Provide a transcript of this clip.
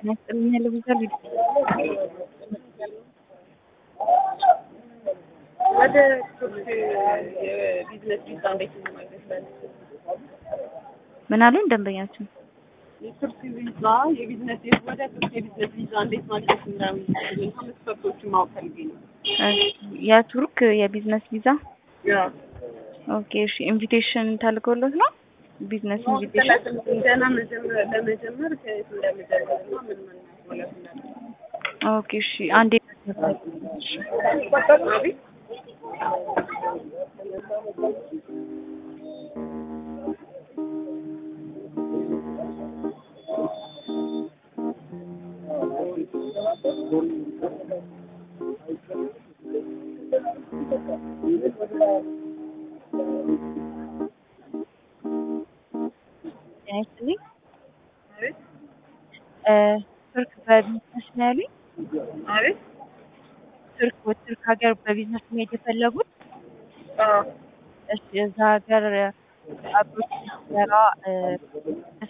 ያስጥልኛል ብዙ ወደ ቱርክ የቢዝነስ ቪዛ እንዴት ነው ማግኘት? ምን አሉኝ ደንበኛችን? የቱርክ ቪዛ የቢዝነስ ወደ ቱርክ የቢዝነስ ቪዛ እንዴት ማግኘት እንደሚችል መስፈርቶችን ማወቅ ፈልጌ ነው። የቱርክ የቢዝነስ ቪዛ ያ ኦኬ እሺ ኢንቪቴሽን ተልኮሎት ነው ቢዝነስ ኢንቪቴሽን ገና መጀመር ለመጀመር ከየት እንደምጀምር እና ምን ምን ማለት እንዳለ ኦኬ እሺ አንዴ አቤት ጤና ይስጥልኝ አቤት እ ቱርክ በቢዝነስ ነው ያሉኝ አቤት ቱርክ ወደ ቱርክ ሀገር በቢዝነስ መሄድ የፈለጉት አዎ እሺ እዛ ሀገር አብሮት ሲሰራ እ